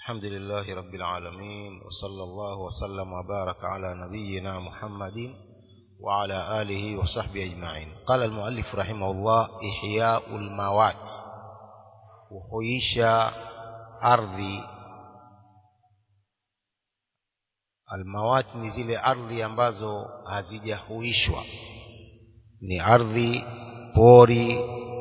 الحمد لله رب العالمين وصلى الله وسلم وبارك على نبينا محمد وعلى آله وصحبه أجمعين قال المؤلف رحمه الله إحياء الموات وحيش أرضي almawat ni zile ardhi ambazo hazijahuishwa ni ardhi pori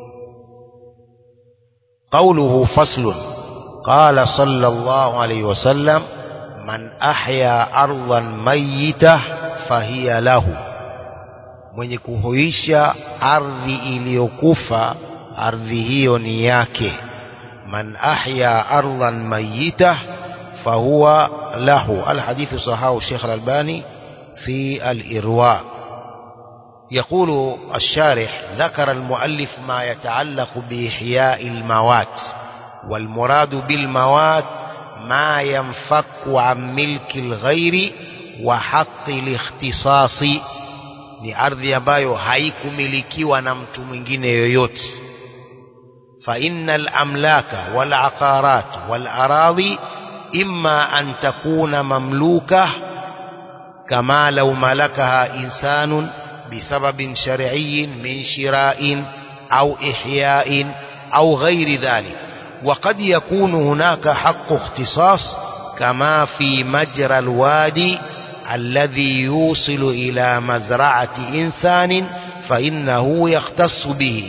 قوله فصل قال صلى الله عليه وسلم من أحيا أرضا ميتة فهي له mwenye kuhuisha ardhi iliyokufa ardhi hiyo ni yake man ahya ardhan mayita fahuwa lahu alhadithu sahahu Sheikh Al-Albani fi al-Irwa يقول الشارح ذكر المؤلف ما يتعلق بإحياء الموات والمراد بالموات ما ينفك عن ملك الغير وحق الاختصاص ni ardhi ambayo haikumilikiwa na mtu mwingine yoyote fa innal amlaka wal aqarat wal aradhi imma an takuna mamluka kama law malakaha insanun بسبب شرعي من شراء أو إحياء أو غير ذلك وقد يكون هناك حق اختصاص كما في مجرى الوادي الذي يوصل إلى مزرعة إنسان فإنه يختص به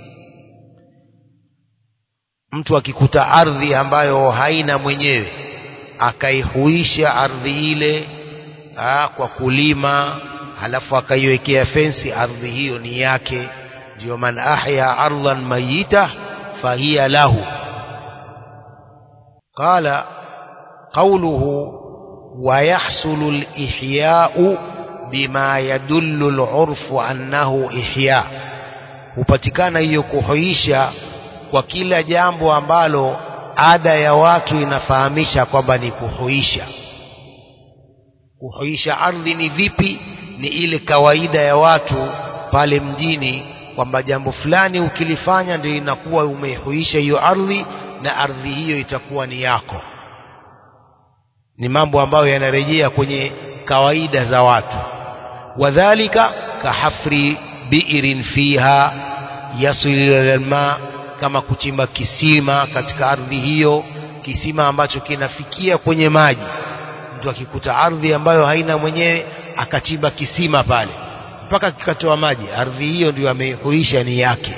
mtu akikuta ardhi ambayo haina mwenyewe akaihuisha ardhi ile aa, kwa kulima halafu akaiwekea fensi ardhi hiyo ni yake ndio man ahya ardhan mayita fahiya lahu qala qawluhu ويحصل الإحياء بما يدل العرف أنه إحياء hupatikana hiyo kuhuisha kwa kila jambo ambalo ada ya watu inafahamisha kwamba ni kuhuisha kuhuisha ardhi ni vipi ni ile kawaida ya watu pale mjini kwamba jambo fulani ukilifanya ndio inakuwa umehuisha hiyo ardhi na ardhi hiyo itakuwa ni yako ni mambo ambayo yanarejea kwenye kawaida za watu wadhalika kahafri biirin fiha yasil ila kama kuchimba kisima katika ardhi hiyo kisima ambacho kinafikia kwenye maji mtu akikuta ardhi ambayo haina mwenyewe akachimba kisima pale mpaka kikatoa maji ardhi hiyo ndio amehuisha ni yake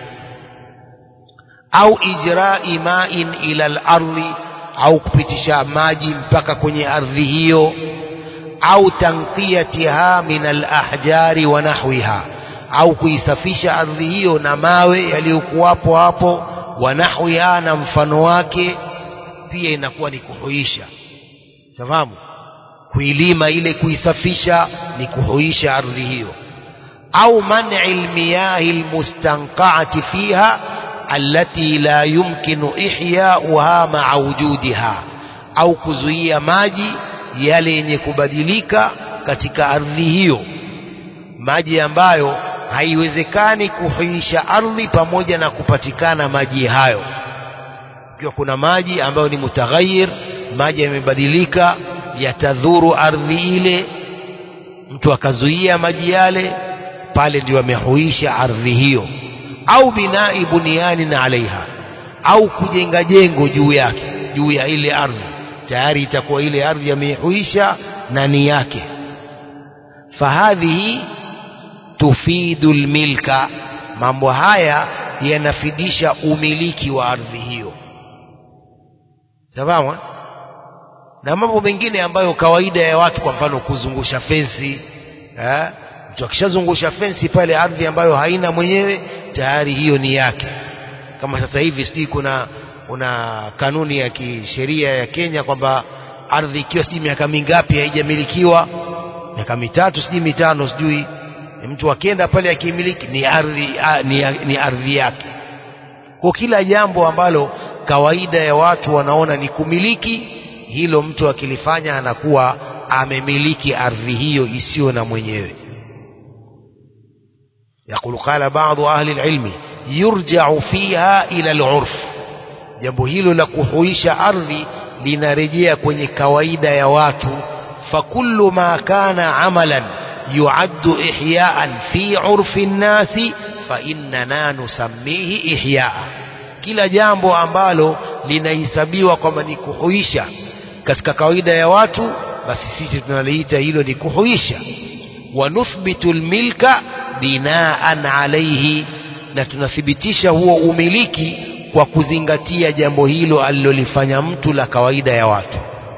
au ijrai ma'in ila al-ardhi au kupitisha maji mpaka kwenye ardhi hiyo au tanqiyatiha min al-ahjari wa nahwiha au kuisafisha ardhi hiyo na mawe yaliyokuwapo hapo wa nahwiha na mfano wake pia inakuwa ni kuhuisha fahamu kuilima ile kuisafisha ni kuhuisha ardhi hiyo au man'i almiyahi almustanqa'ati fiha allati la yumkinu ihya'uha ma'a wujudiha au kuzuia maji yale yenye kubadilika katika ardhi hiyo maji ambayo haiwezekani kuhuisha ardhi pamoja na kupatikana maji hayo ikiwa kuna maji ambayo ni mutaghayir maji yamebadilika yatadhuru ardhi ile mtu akazuia maji yale pale ndio amehuisha ardhi hiyo au binai buniani alaiha au kujenga jengo juu yake juu ya ile ardhi tayari itakuwa ile ardhi amehuisha na ni yake fahadhihi tufidu lmilka mambo haya yanafidisha umiliki wa ardhi hiyo sawa na mambo mengine ambayo kawaida ya watu kwa mfano kuzungusha fensi eh mtu akishazungusha fensi pale ardhi ambayo haina mwenyewe tayari hiyo ni yake kama sasa hivi sijui kuna kuna kanuni ya kisheria ya Kenya kwamba ardhi ikiwa sijui miaka mingapi haijamilikiwa miaka mitatu sijui mitano sijui mtu akienda pale akimiliki ni ardhi ni, ni ardhi yake kwa kila jambo ambalo kawaida ya watu wanaona ni kumiliki hilo mtu akilifanya anakuwa amemiliki ardhi hiyo isiyo na mwenyewe يقول قال بعض أهل العلم يرجع فيها إلى العرف jambo hilo la kuhuisha ardhi linarejea kwenye kawaida ya watu fakullu ma kana amalan yuaddu ihyaan fi urfi nnasi fa innana nusammihi ihyaa kila jambo ambalo linahesabiwa kwamba ni kuhuisha katika kawaida ya watu basi sisi tunaliita hilo ni kuhuisha wa nuthbitu lmilka binaan alaihi na tunathibitisha huo umiliki kwa kuzingatia jambo hilo alilolifanya mtu la kawaida ya watu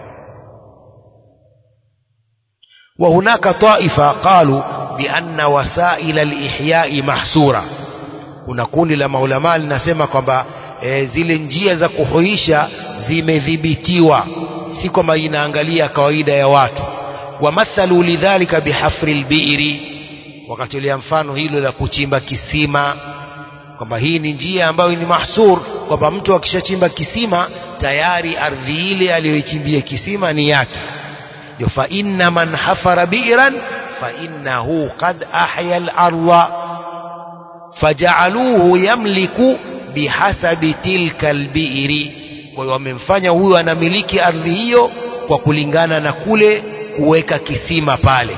وهناك طائفة قالوا بأن وسائل الإحياء محصورة kuna kundi la maulamaa linasema kwamba e, zile njia za kuhuisha zimedhibitiwa si kwamba inaangalia kawaida ya watu wamathalu lidhalika bihafri lbiiri wakatolea mfano hilo la kuchimba kisima kwamba hii ni njia ambayo ni mahsur kwamba mtu akishachimba kisima tayari ardhi ile aliyoichimbia kisima ni yake ndio fa inna man hafara bi'ran fa innahu qad ahya al-ardha faja'aluhu yamliku bihasabi tilka al-bi'ri kwa hiyo wamemfanya huyo anamiliki ardhi hiyo kwa kulingana na kule kuweka kisima pale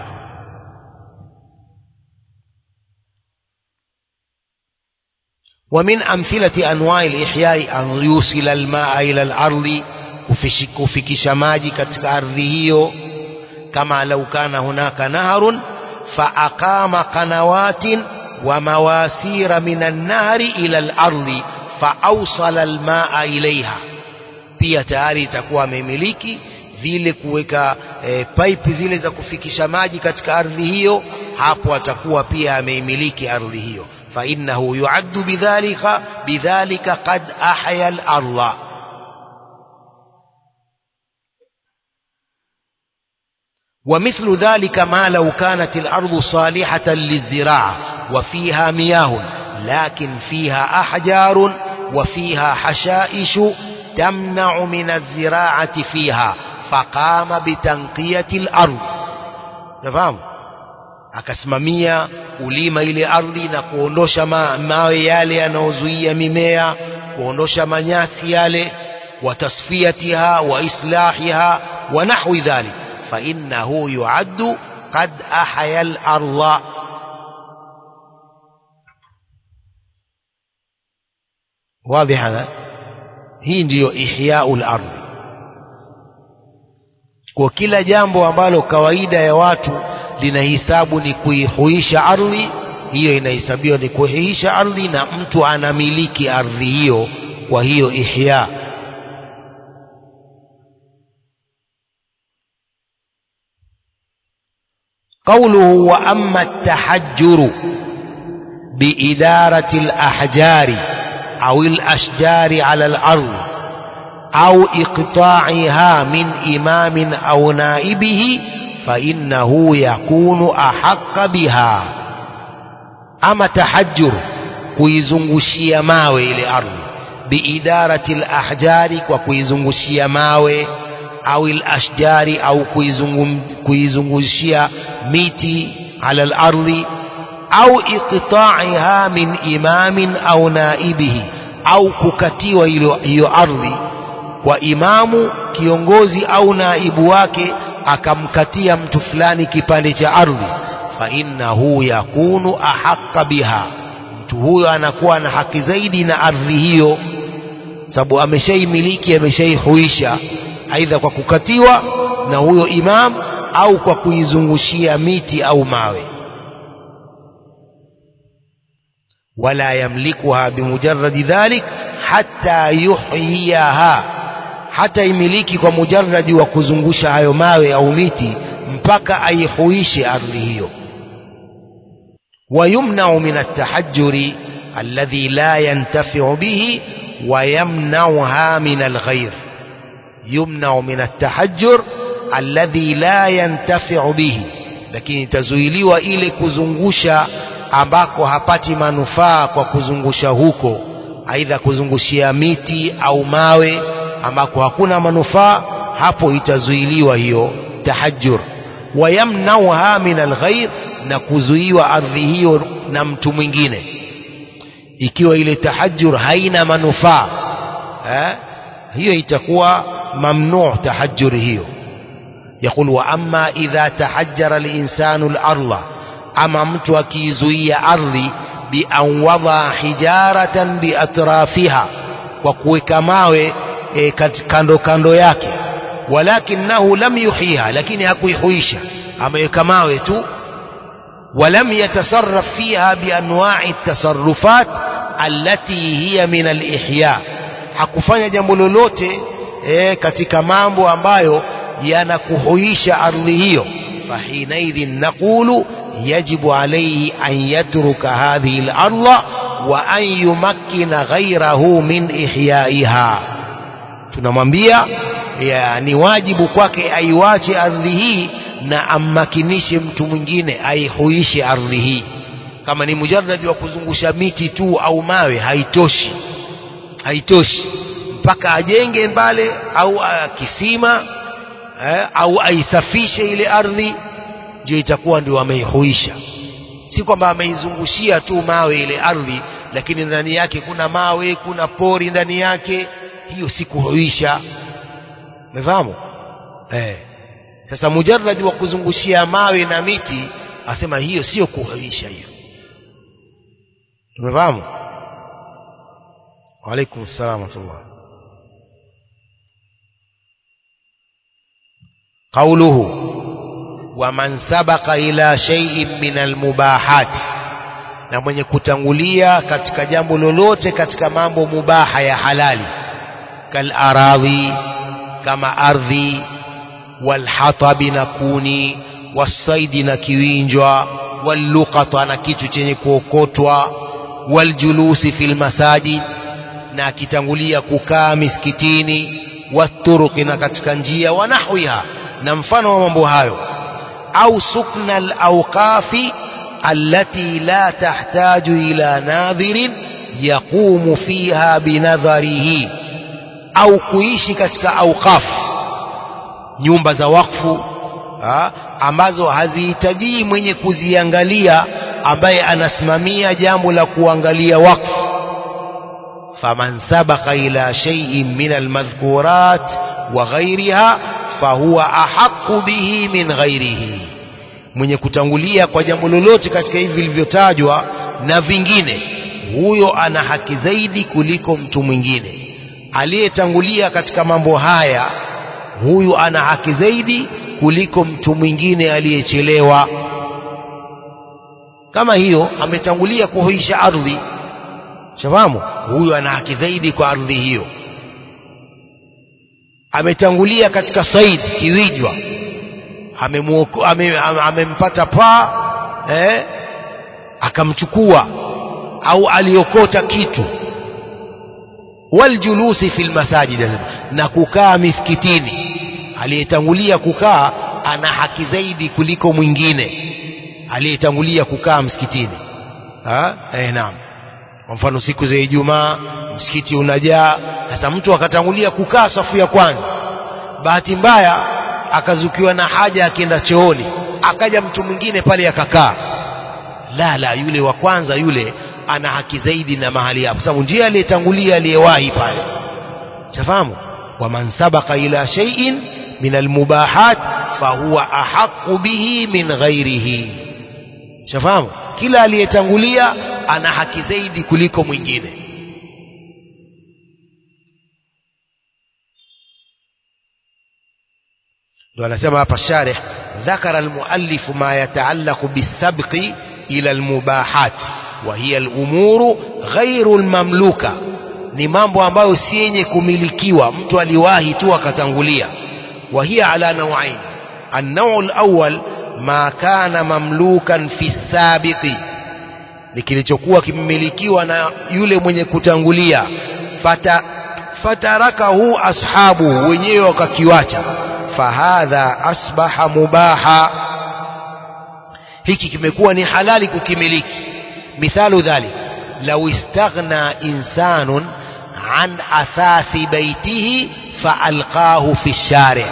ومن أمثلة أنواع الإحياء أن يوصل الماء إلى الأرض kufikisha maji katika ardhi hiyo kama lau kana hunaka naharun faaqama qanawatin wa mawasira min annahri ila alardi faawsala almaa ilaiha pia tayari itakuwa amemiliki vile kuweka e, pipe zile za kufikisha maji katika ardhi hiyo hapo atakuwa pia ameimiliki ardhi hiyo فإنه يعد بذلك بذلك قد أحيا الأرض ومثل ذلك ما لو كانت الأرض صالحة للزراعة وفيها مياه لكن فيها أحجار وفيها حشائش تمنع من الزراعة فيها فقام بتنقية الأرض نفهم akasimamia kulima ile ardhi na kuondosha ma, mawe yale yanayozuia mimea kuondosha manyasi yale wa tasfiyatiha wa islahiha wa nahwi dhalik fa innahu yuaddu qad ahya al-ardha واضح هذا hii ndiyo ihyau al-ardh kwa kila jambo ambalo kawaida ya watu linahisabu ni kuihuisha ardhi hiyo inahesabiwa ni kuihuisha ardhi na mtu anamiliki ardhi hiyo kwa hiyo ihya قوله وأما التحجر بإدارة الأحجار أو الأشجار على الأرض أو إقطاعها من إمام أو نائبه فإنه يكون أحق بها أما تحجر kuizungushia mawe ile ardhi biidarati lahjari kwa kuizungushia mawe au lashjari au kuizungushia miti ala lardhi au iqtaiha min imamin au naibihi au kukatiwa hiyo ardhi kwa imamu kiongozi au naibu wake akamkatia mtu fulani kipande cha ardhi fa innahu yakunu ahaqqa biha mtu huyo anakuwa na haki zaidi na ardhi hiyo sababu ameshaimiliki ameshaihuisha aidha kwa kukatiwa na huyo imam au kwa kuizungushia miti au mawe wala yamlikuha bimujarradi dhalik hatta yuhyiha hata imiliki kwa mujarradi wa kuzungusha hayo mawe au miti mpaka aihuishe ardhi hiyo ويمنع من التحجر الذي لا ينتفع به ويمنعها من الغير يمنع من التحجر الذي لا ينتفع به lakini itazuiliwa ile kuzungusha ambako hapati manufaa kwa kuzungusha huko aidha kuzungushia miti au mawe ambako hakuna manufaa hapo itazuiliwa hiyo tahajjur wayamnauha min alghair na kuzuiwa ardhi hiyo na mtu mwingine ikiwa ile tahajjur haina manufaa eh? hiyo itakuwa mamnu tahajjur hiyo يقول وأما إذا تحجر الإنسان الأرض أما mtu akizuia ardhi بأن وضع حجارة بأطرافها وكوeka mawe e, kando kando yake walakinahu lam yuhiha lakini hakuihuisha ameweka mawe tu ولم يتصرف فيها بأنواع التصرفات التي هي من الإحياء hakufanya jambo lolote e, katika mambo ambayo yanakuhuisha ardhi hiyo fahinaidhin naqulu yajibu alayhi an yatruka hadhihi al-ardha wa an yumakkina ghayrahu min ihyaiha tunamwambia ni wajibu kwake aiwache ardhi hii na ammakinishe mtu mwingine aihuishe ardhi hii kama ni mujarradi wa kuzungusha miti tu au mawe haitoshi haitoshi mpaka ajenge mbale au uh, kisima eh, au aisafishe ile ardhi ndio itakuwa ndio ameihuisha si kwamba ameizungushia tu mawe ile ardhi lakini ndani yake kuna mawe kuna pori ndani yake hiyo si kuhuisha umefahamu eh sasa mujarradi wa kuzungushia mawe na miti asema hiyo sio kuhuisha hiyo umefahamu وعليكم السلام ورحمة الله قوله ومن سبق إلى شيء من المباحات na mwenye kutangulia katika jambo lolote katika mambo mubaha ya halali kal aradhi kama ardhi walhatabi na kuni wasaidi na kiwinjwa walluqata na kitu chenye kuokotwa waljulusi fil masajid na akitangulia kukaa misikitini waturuki na katika njia wa nahwiha na mfano wa mambo hayo au sukna alawqafi allati la tahtaju ila nadhirin yaqumu fiha binadharihi au kuishi katika awqaf nyumba za wakfu ha, ambazo hazihitaji mwenye kuziangalia ambaye anasimamia jambo la kuangalia wakfu فمن سبق إلى شيء من المذكورات وغيرها فهو أحق به من غيره mwenye kutangulia kwa jambo lolote katika hivi vilivyotajwa na vingine huyo ana haki zaidi kuliko mtu mwingine aliyetangulia katika mambo haya huyu ana haki zaidi kuliko mtu mwingine aliyechelewa kama hiyo ametangulia kuhuisha ardhi shafahamu huyu ana haki zaidi kwa ardhi hiyo ametangulia katika said kiwijwa amempata ame, ame paa eh, akamchukua au aliokota kitu waljulusi fil masajid na kukaa misikitini aliyetangulia kukaa ana haki zaidi kuliko mwingine aliyetangulia kukaa msikitini ha? eh, naam kwa mfano siku za Ijumaa msikiti unajaa sasa mtu akatangulia kukaa safu ya kwanza bahati mbaya akazukiwa na haja akienda chooni akaja mtu mwingine pale akakaa la la yule wa kwanza yule ana haki zaidi na mahali hapo sababu ndiye aliyetangulia aliyewahi pale shafahamu waman sabaka ila shay'in min almubahat fahuwa ahaqu bihi min ghairihi shafahamu kila aliyetangulia ana haki zaidi kuliko mwingine ndio anasema hapa sharih ذكر المؤلف ما يتعلق بالسبق إلى المباحات وهي الأمور غير المملوكة ni mambo ambayo si yenye kumilikiwa mtu aliwahi tu akatangulia وهي على نوعين النوع الأول ما كان مملوكا في السابق ni kilichokuwa kimemilikiwa na yule mwenye kutangulia fata fatarakahu ashabu wenyewe wakakiwacha fahadha asbaha mubaha hiki kimekuwa ni halali kukimiliki mithalu dhalik law istaghna insanun an athathi baitihi faalqahu fi shari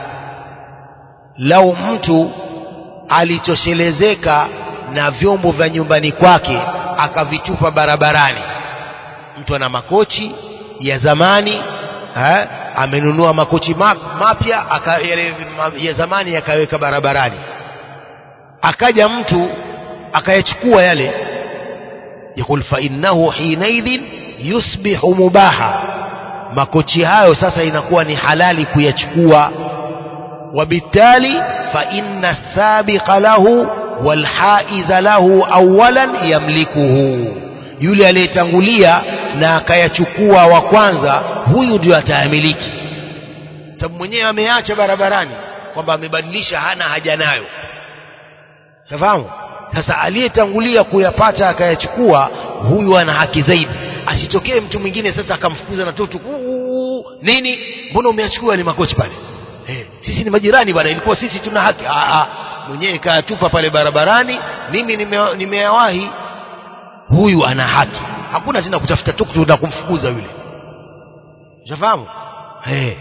lau mtu alitoshelezeka na vyombo vya nyumbani kwake akavitupa barabarani mtu ana makochi ya zamani ha? amenunua makochi mapya aka- yale ma- ya zamani yakaweka barabarani akaja mtu akayachukua yale yakul fa innahu hinaidhin yusbihu mubaha makochi hayo sasa inakuwa ni halali kuyachukua وبالتالي فإن السابق له والحائز له أولا يملكه yule aliyetangulia na akayachukua wa kwanza huyu ndio atayamiliki sababu mwenyewe ameacha barabarani kwamba amebadilisha hana haja nayo tafahamu sasa aliyetangulia kuyapata akayachukua huyu ana haki zaidi asitokee mtu mwingine sasa akamfukuza na toto "Uu, nini mbona umeyachukua yale makochi pale eh, sisi ni majirani bwana ilikuwa sisi tuna haki ah, ah, mwenyewe kayatupa pale barabarani mimi nime- nimeyawahi huyu ana haki hakuna tena kutafuta tuktuk na kumfukuza yule ushafahamu eh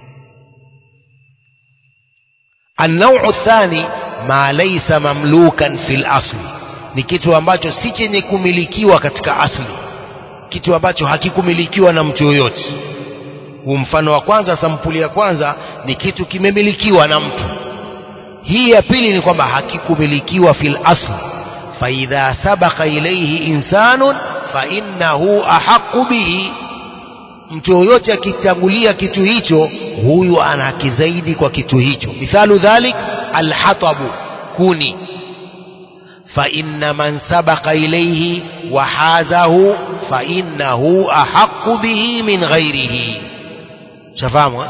النوع الثاني ما ليس مملوكا في الأصل ni kitu ambacho si chenye kumilikiwa katika asli kitu ambacho hakikumilikiwa na mtu yoyote huu mfano wa kwanza sampuli ya kwanza ni kitu kimemilikiwa na mtu hii ya pili ni kwamba hakikumilikiwa fil asli faidha sabaka ilaihi insanun fainnahu ahaqu bihi mtu yoyote akitangulia kitu hicho huyu ana haki zaidi kwa kitu hicho mithalu dhalik alhatabu kuni فإن من سبق إليه وحازه فإنه أحق به من غيره شفاهم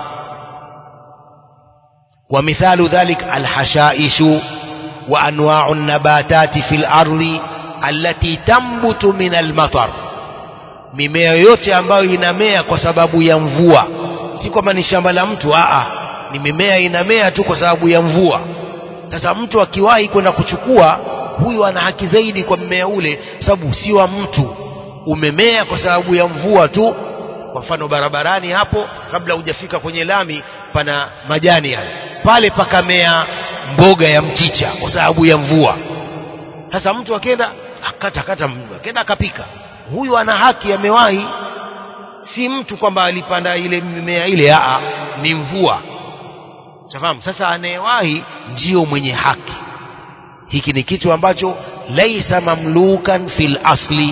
ومثال ذلك الحشائش وأنواع النباتات في الأرض التي تنبت من المطر mimea yote ambayo inamea kwa sababu ya mvua si kwamba ni shamba la mtu aa ni mimea inamea tu kwa sababu ya mvua sasa mtu akiwahi kwenda kuchukua huyu ana haki zaidi kwa mmea ule sababu si wa mtu umemea kwa sababu ya mvua tu kwa mfano barabarani hapo kabla hujafika kwenye lami pana majani yale pale pakamea mboga ya mchicha kwa sababu ya mvua sasa mtu akenda akata kata akenda akapika huyu ana haki amewahi si mtu kwamba alipanda ile mimea ile aa ni mvua Shafahamu? Sasa anayewahi ndio mwenye haki. Hiki ni kitu ambacho laisa mamlukan fil asli,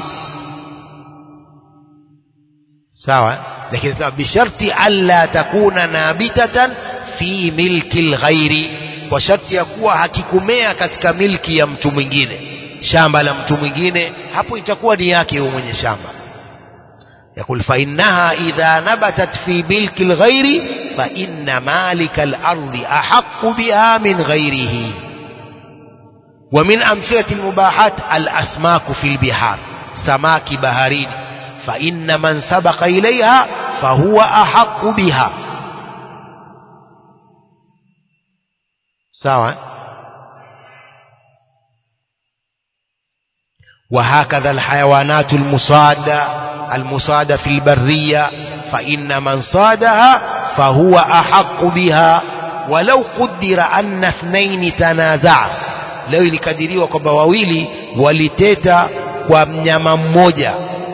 sawa eh? lakini sasa bisharti alla takuna nabitatan fi milki lghairi, kwa sharti ya kuwa hakikumea katika milki ya mtu mwingine, shamba la mtu mwingine, hapo itakuwa ni yake huyo mwenye shamba. يقول فإنها إذا نبتت في ملك الغير فإن مالك الأرض أحق بها من غيره ومن أمثلة المباحات الأسماك في البحار سماك بهارين فإن من سبق إليها فهو أحق بها سواء وهكذا الحيوانات المصادة المصادة في البرية فإن من صادها فهو أحق بها ولو قدر أن اثنين تنازعا leo ilikadiriwa kwamba wawili waliteta kwa mnyama mmoja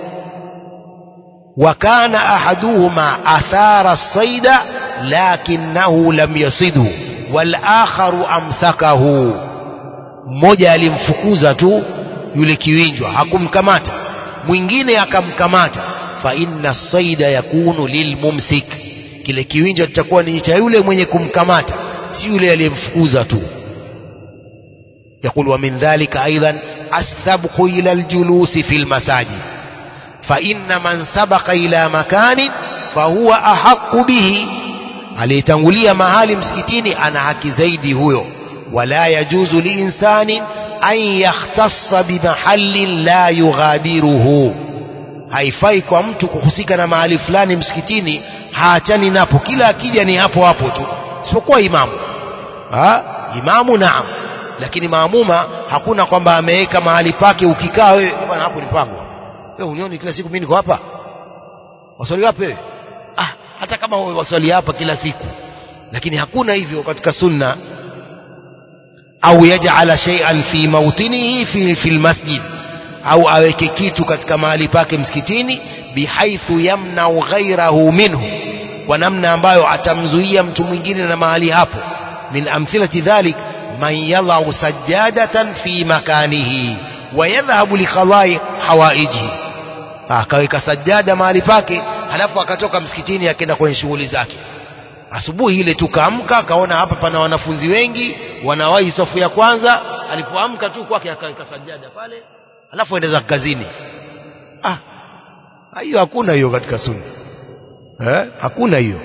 wakana ahaduhuma athara saida lakinahu lam yasidhu walakharu amsakahu mmoja alimfukuza tu yule kiwinjwa hakumkamata mwingine akamkamata fa inna saida yakunu lilmumsik kile kiwinjwa kitakuwa ni cha yule mwenye kumkamata si yule aliyemfukuza tu يقول ومن ذلك أيضا السبق إلى الجلوس في المساجد فإن من سبق إلى مكان فهو أحق به aliyetangulia mahali msikitini ana haki zaidi huyo wala yajuzu liinsani an yakhtassa bimahallin la yughadiruhu haifai kwa mtu kuhusika na mahali fulani msikitini haachani napo kila akija ni hapo hapo tu isipokuwa imamu ha? imamu naam lakini maamuma hakuna kwamba ameweka mahali pake ukikaa wewe bwana hapo ni pangu wewe unioni kila siku mimi niko hapa waswali wapi wewe ah hata kama wewe waswali hapa kila siku lakini hakuna hivyo katika sunna au yaj'ala shay'an fi mawtinihi fi fi almasjid au aweke kitu katika mahali pake msikitini bihaithu yamnau ghairahu minhu kwa namna ambayo atamzuia mtu mwingine na mahali hapo min amthilati dhalik man yadhau sajadatan fi makanihi wa yadhhabu liqadai hawaijihi akaweka sajada mahali pake halafu akatoka msikitini akaenda kwenye shughuli zake asubuhi ile tukaamka akaona hapa pana wanafunzi wengi wanawahi safu ya kwanza alipoamka tu kwake akaweka sajada pale halafu aenda kazini ah hiyo hakuna hiyo katika sunna eh hakuna hiyo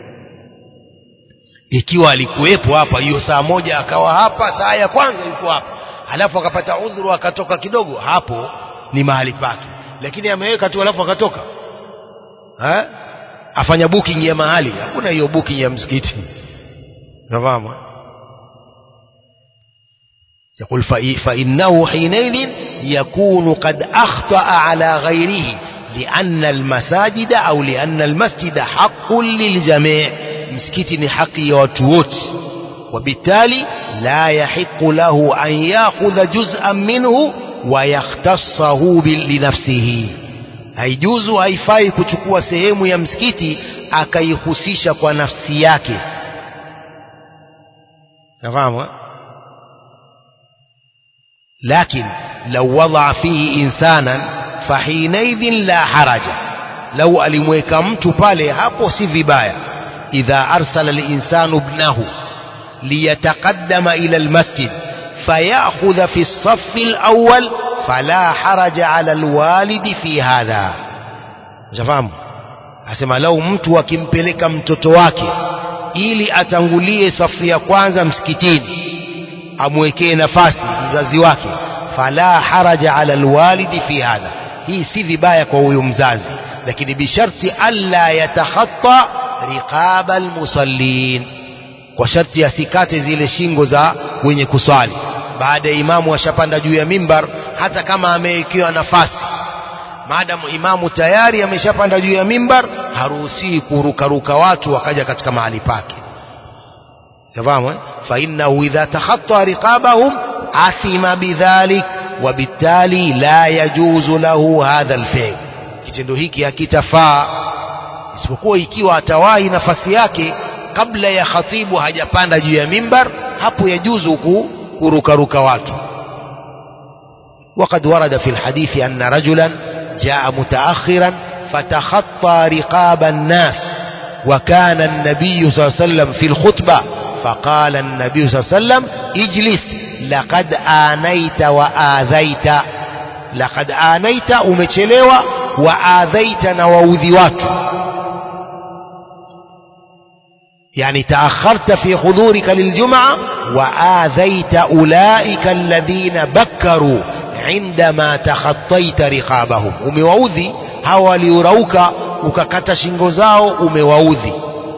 ikiwa alikuwepo hapa hiyo saa moja akawa hapa saa ya kwanza yuko hapa halafu akapata udhuru akatoka kidogo hapo ni mahali pake lakini ameweka tu halafu akatoka eh afanya booking ya mahali hakuna hiyo booking ya msikiti unafahamu يقول فإنه حينئذ يكون قد أخطأ على غيره لأن المساجد أو لأن المسجد حق للجميع مسكت حق وتوت وبالتالي لا يحق له أن يأخذ جزءا منه ويختصه لنفسه haijuzu haifai kuchukua sehemu ya msikiti akaihusisha kwa nafsi yake nafahamu لكن لو وضع فيه إنسانا فحينئذ لا حرج لو alimweka mtu pale hapo si vibaya idha arsala al-insanu ibnahu liyataqaddama ila al-masjid fayakhudha fi as-saff al-awwal fala haraja ala al-walid fi hadha unafahamu asema lau mtu akimpeleka mtoto wake ili atangulie safu ya kwanza msikitini amwekee nafasi mzazi wake fala haraja ala alwalidi fi hadha hii si vibaya kwa huyo mzazi lakini bisharti alla yatakhatta riqaba almusallin kwa sharti asikate zile shingo za wenye kuswali baada ya imamu ashapanda juu ya mimbar hata kama amewekewa nafasi maadamu imamu tayari ameshapanda juu ya mimbar haruhusiwi kurukaruka watu wakaja katika mahali pake yafahamu فإنه إذا تخطى رقابهم أثم بذلك وبالتالي لا يجوز له هذا الفعل kitendo hiki hakitafaa isipokuwa ikiwa atawahi nafasi yake kabla ya khatibu hajapanda juu ya mimbar hapo yajuzu kurukaruka watu وقد ورد في الحديث أن رجلا جاء متأخرا فتخطى رقاب الناس وكان النبي صلى الله عليه وسلم في الخطبة فقال النبي صلى الله عليه وسلم اجلس لقد آنيت وآذيت لقد آنيت umechelewa وآذيت na waudhi watu يعني تأخرت في حضورك للجمعة وآذيت أولئك الذين بكروا عندما تخطيت رقابهم umewaudhi hawa waliorauka ukakata shingo zao umewaudhi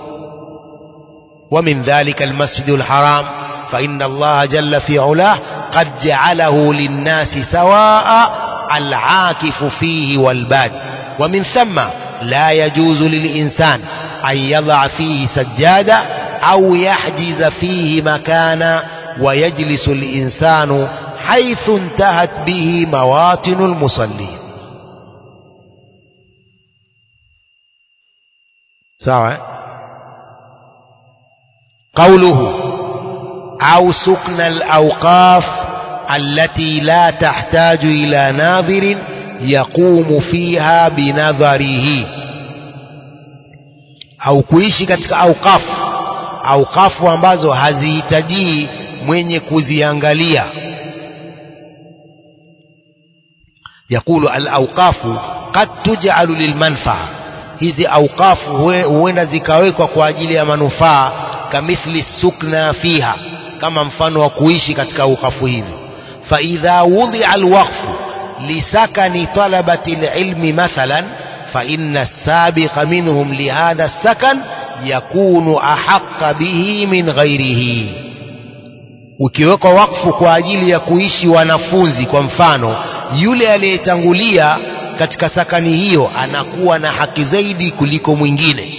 ومن ذلك المسجد الحرام فإن الله جل في علاه قد جعله للناس سواء العاكف فيه والباد ومن ثم لا يجوز للإنسان أن يضع فيه سجادة أو يحجز فيه مكانا ويجلس الإنسان حيث انتهت به مواطن المصلين سواء قوله أو سكن الأوقاف التي لا تحتاج إلى ناظر يقوم فيها بنظره au kuishi katika aukafu aukafu ambazo hazihitajii mwenye kuziangalia yakulu alauqafu qad tuj'alu lilmanfaa hizi auqafu huenda zikawekwa kwa ajili ya manufaa kamithli sukna fiha kama mfano wa kuishi katika auqafu hivi faidha wudhia alwaqfu lisakani talabati alilmi mathalan فإن السابق منهم لهذا السكن يكون أحق به من غيره ukiwekwa wakfu kwa ajili ya kuishi wanafunzi kwa mfano yule aliyetangulia katika sakani hiyo anakuwa na haki zaidi kuliko mwingine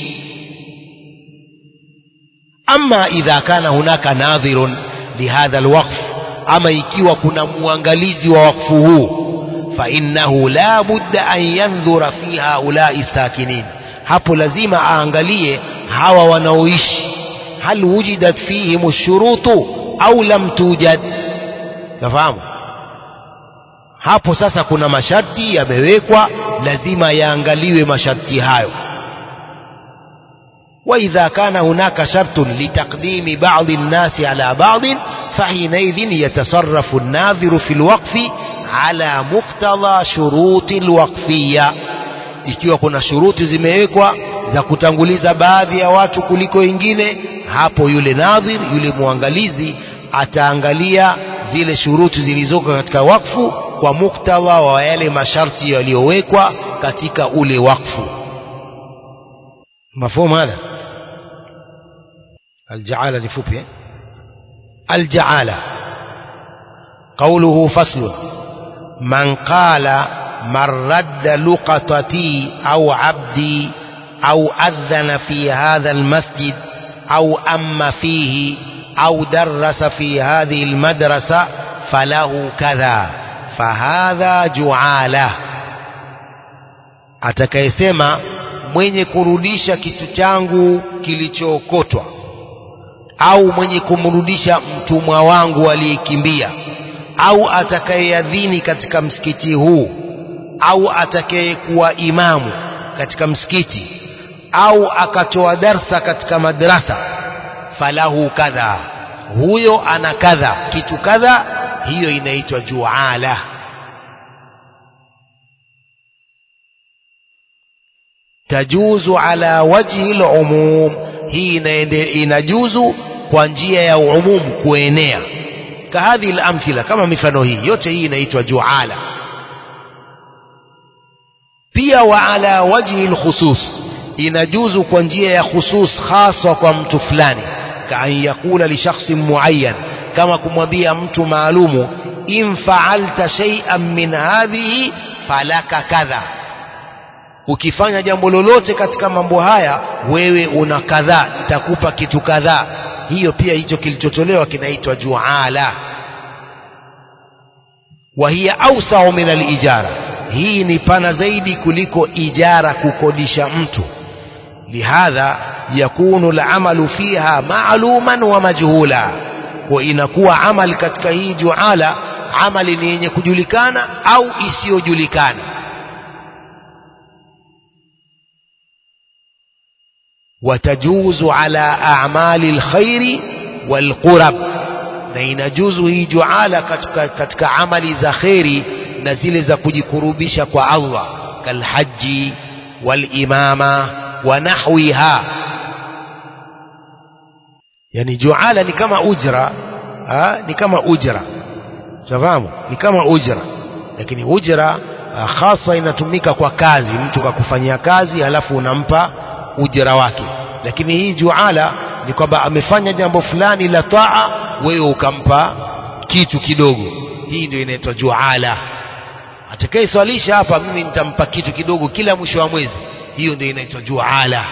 ama idha kana hunaka nadhirun lihadha alwaqf ama ikiwa kuna muangalizi wa wakfu huu فإنه لا بد أن ينظر في هؤلاء الساكنين hapo lazima aangalie hawa wanaoishi hal wujidat fihim shurutu au lam tujad nafahamu hapo sasa kuna masharti yamewekwa lazima yaangaliwe masharti hayo وإذا كان هناك شرط لتقديم بعض الناس على بعض فحينئذ يتصرف الناظر في الوقف على مقتضى شروط الوقفية ikiwa kuna shuruti zimewekwa za kutanguliza baadhi ya watu kuliko wengine hapo yule nadhir yule mwangalizi ataangalia zile shuruti zilizoko katika wakfu kwa muktadha wa yale masharti yaliyowekwa katika ule wakfu مفهوم هذا الجعالة لفوبيا الجعالة قوله فصل من قال من رد لقطتي أو عبدي أو أذن في هذا المسجد أو أم فيه أو درس في هذه المدرسة فله كذا فهذا جعالة atakayesema mwenye kurudisha kitu changu kilichookotwa au mwenye kumrudisha mtumwa wangu aliyekimbia au atakayeadhini katika msikiti huu au atakayekuwa imamu katika msikiti au akatoa darsa katika madrasa falahu kadha huyo ana kadha kitu kadha hiyo inaitwa juala tajuzu ala wajhi lumum hii inajuzu kwa njia ya umumu kuenea kahadhi lamthila kama mifano hii yote hii inaitwa juala pia wa ala wajhi lkhusus inajuzu kwa njia ya khusus haswa kwa mtu fulani kaan yaqula lishakhsin muayyan kama kumwambia mtu maalumu in faalta shay'an min hadhihi falaka kadha ukifanya jambo lolote katika mambo haya wewe una kadhaa itakupa kitu kadhaa hiyo pia hicho kilichotolewa kinaitwa juala wa hiya awsau min alijara hii ni pana zaidi kuliko ijara kukodisha mtu lihadha yakunu alamalu fiha maaluman wa majhula kwa inakuwa amali katika hii juala amali ni yenye kujulikana au isiyojulikana وتجوز على أعمال الخير والقرب na inajuzu hii juala katika, katika amali za kheri na zile za kujikurubisha kwa Allah kalhaji walimama wa nahwiha yani juala ni kama ujra ha? ni kama ujra tafahamu ni kama ujra lakini ujra hasa inatumika kwa kazi mtu kakufanyia kazi halafu unampa ujira wake lakini hii juala ni kwamba amefanya jambo fulani la taa wewe ukampa kitu kidogo hii ndio inaitwa juala atakayeswalisha hapa mimi nitampa kitu kidogo kila mwisho wa mwezi hiyo ndio inaitwa juala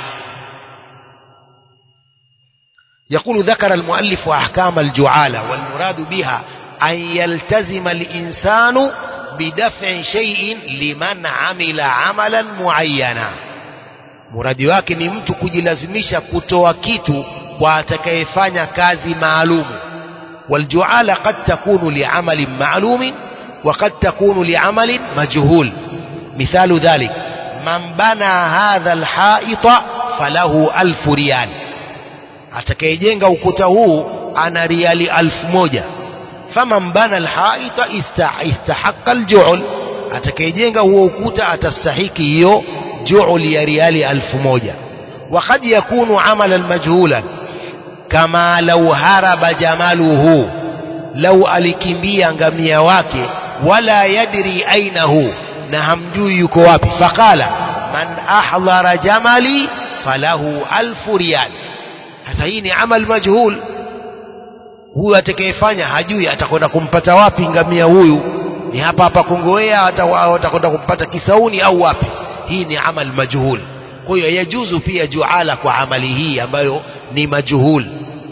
يقول ذكر المؤلف أحكام الجعالة والمراد بها أن يلتزم الإنسان بدفع شيء لمن عمل عملا معينا muradi wake ni mtu kujilazimisha kutoa kitu kwa atakayefanya kazi maalumu waljuala qad takunu liamalin maalumin wa qad takunu liamalin majhul mithalu dhalik man bana hadha alhaita falahu alfu riyal atakayejenga ukuta huu ana riali alfu moja faman bana alhaita istahaqa aljuul atakayejenga huo ukuta atastahiki hiyo جعل يا ريال ألف موجة وقد يكون عملا مجهولا كما لو هرب جماله لو alikimbia ngamia wake wala yadri ainahu na hamjui yuko wapi faqala man ahdhara jamali falahu alfu riyal sasa hii ni amal majhul huyu atakayefanya hajui atakwenda kumpata wapi ngamia huyu ni hapa hapa Kongowea atakwenda kumpata Kisauni au wapi hii ni amal majhul kwa hiyo yajuzu pia juala kwa amali hii ambayo ni majhul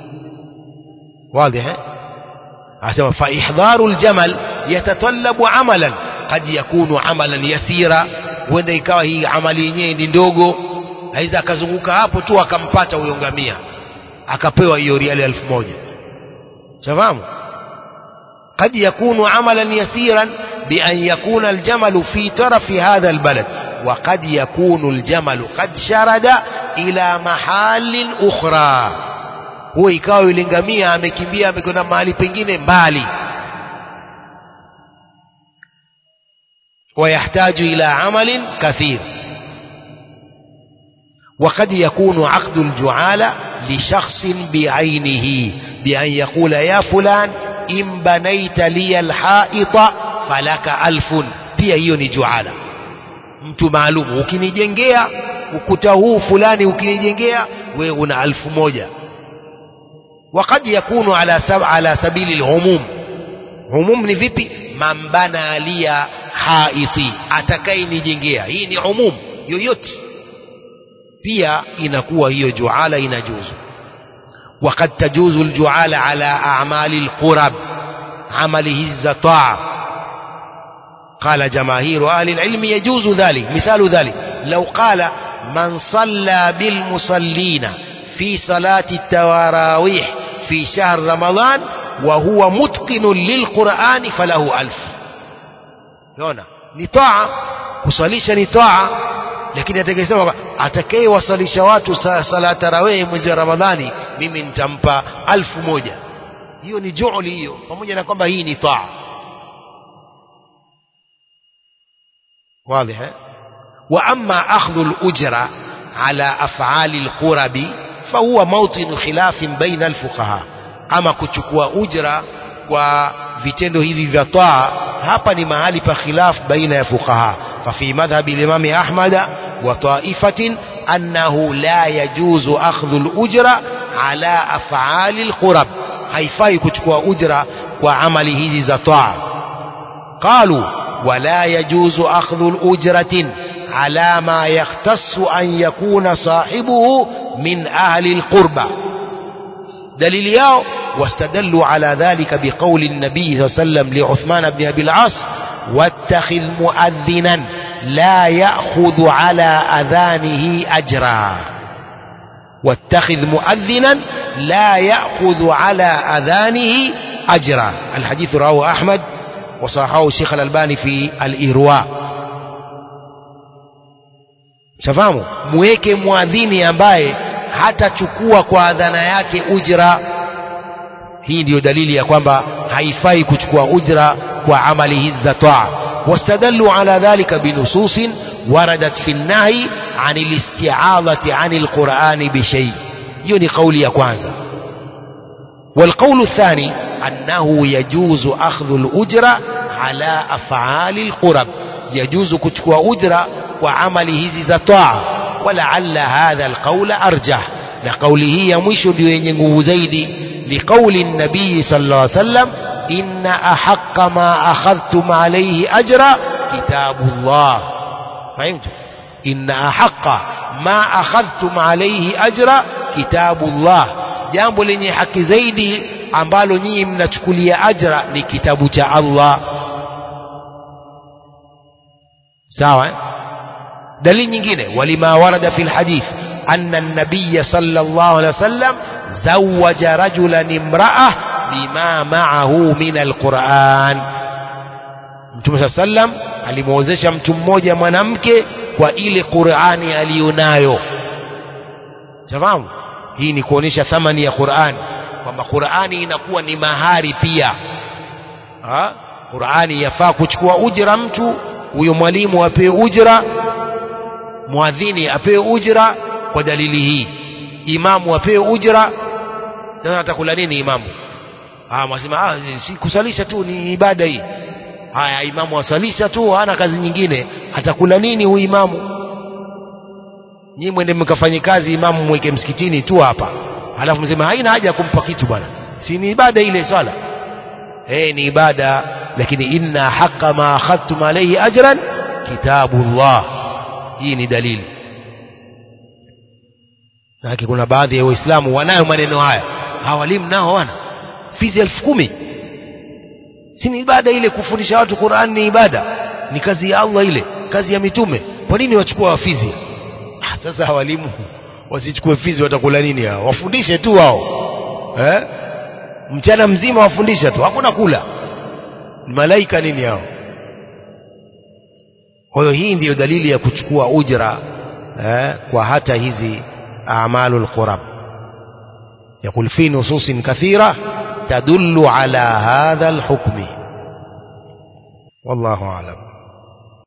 واضح asema fa ihdharu aljamal yatatallabu amalan qad yakunu amalan yasira huenda ikawa hii amali yenyewe ni ndogo aiza akazunguka hapo tu akampata huyo ngamia akapewa hiyo riali elfu moja shafahamu قد يكون عملا يسيرا بأن يكون الجمل في طرف هذا البلد وقد يكون الجمل قد شرد إلى محال أخرى huwa ikawa yule ngamia amekimbia amekwenda mahali pengine mbali ويحتاج إلى عمل كثير وقد يكون عقد الجعالة لشخص بعينه بأن يقول يا فلان إن بنيت لي الحائط فلك ألف pia hiyo ni juala mtu maalum ukinijengea ukuta huu fulani ukinijengea wewe una alfu moja وقد يكون على سب على سبيل العموم umum ni vipi man bana lia haiti atakayenijengea hii ni umum yoyote pia inakuwa hiyo juala inajuzu وقد تجوز الجعال على أعمال القرب عمله الزطاع قال جماهير أهل العلم يجوز ذلك مثال ذلك لو قال من صلى بالمصلين في صلاة التراويح في شهر رمضان وهو متقن للقرآن فله ألف يونا نطاعة kusalisha ni taa lakini atakayesema atakayewasalisha watu sala tarawih mwezi wa ramadhani mimi nitampa alfu moja hiyo ni juuli hiyo pamoja na kwamba hii ni taa واضح وأما أخذ الأجرة على أفعال القرب فهو موطن خلاف بين الفقهاء أما كتشكوا أجرة وفيتندو hivi vya taa hapa ni mahali pa khilaf baina ya fuqaha ففي مذهب الإمام أحمد وطائفة أنه لا يجوز أخذ الأجرة على أفعال القرب haifai kuchukua ujra kwa amali hizi za taa qalu wala yajuzu akhdhu ujratin ala ma yakhtassu an yakuna sahibuhu min ahli alqurba dalili yao واستدلوا على ذلك بقول النبي صلى الله عليه وسلم لعثمان بن أبي العاص واتخذ مؤذنا لا يأخذ على أذانه أجرا واتخذ مؤذنا لا يأخذ على أذانه أجرا الحديث رواه أحمد وصححه الشيخ الألباني في الإرواء shafahamu mweke mwadhini ambaye hatachukua kwa adhana yake ujra hii ndiyo dalili ya kwamba haifai kuchukua ujra kwa amali hizi za taa واستدلوا على ذلك بنصوص وردت في النهي عن الاستعاضة عن القرآن بشيء يوني قولي كوانزا والقول الثاني أنه يجوز أخذ الأجرة على أفعال القرب يجوز كتكوى أجرة وعمله زطاع ولعل هذا القول أرجح لقوله يمش بين زيدي لقول النبي صلى الله عليه وسلم إن أحق ما أخذتم عليه أجرا كتاب الله فهمت إن أحق ما أخذتم عليه أجرا كتاب الله jambo lenye haki zaidi ambalo nyinyi mnachukulia ajra ni kitabu cha Allah sawa eh? dalili nyingine walima warada fi lhadith anna an-nabiy sallallahu alaihi wasallam zawaja rajulan imra'ah bima ma'ahu min alquran Mtume saa sallam alimwozesha mtu mmoja mwanamke kwa ile Qur'ani aliyonayo. Fahamu? Hii ni kuonesha thamani ya Qur'ani kwamba Qur'ani inakuwa ni mahari pia. Ha? Qur'ani yafaa kuchukua ujira mtu, huyo mwalimu apewe ujira, mwadhini apewe ujira kwa dalili hii. Imamu apewe ujira. Sasa atakula nini imamu? Ah, mwasema ah, si kusalisha tu ni ibada hii. Haya, imamu asalisha tu, hana kazi nyingine, atakula nini huyu imamu? Nyinyi mwende mkafanye kazi, imamu mweke msikitini tu hapa, alafu msema haina haja ya kumpa kitu bwana, si ni ibada ile swala? Eh, ni ibada, lakini inna haqa ma akhadtum alayhi ajran kitabullah. Hii ni dalili. Lakini kuna baadhi ya Waislamu wanayo maneno haya, hawalimu nao wana fizi elfu kumi si ni ibada ile kufundisha watu Qur'an ni ibada ni kazi ya Allah ile kazi ya mitume kwa nini wachukua wafizi ah, sasa walimu wasichukue fizi watakula nini hao wafundishe tu wao eh? mchana mzima wafundisha tu hakuna kula ni malaika nini hao kwa hiyo hii ndiyo dalili ya kuchukua ujra eh, kwa hata hizi amalul qurab يقول في نصوص كثيرة تدل على هذا الحكم والله أعلم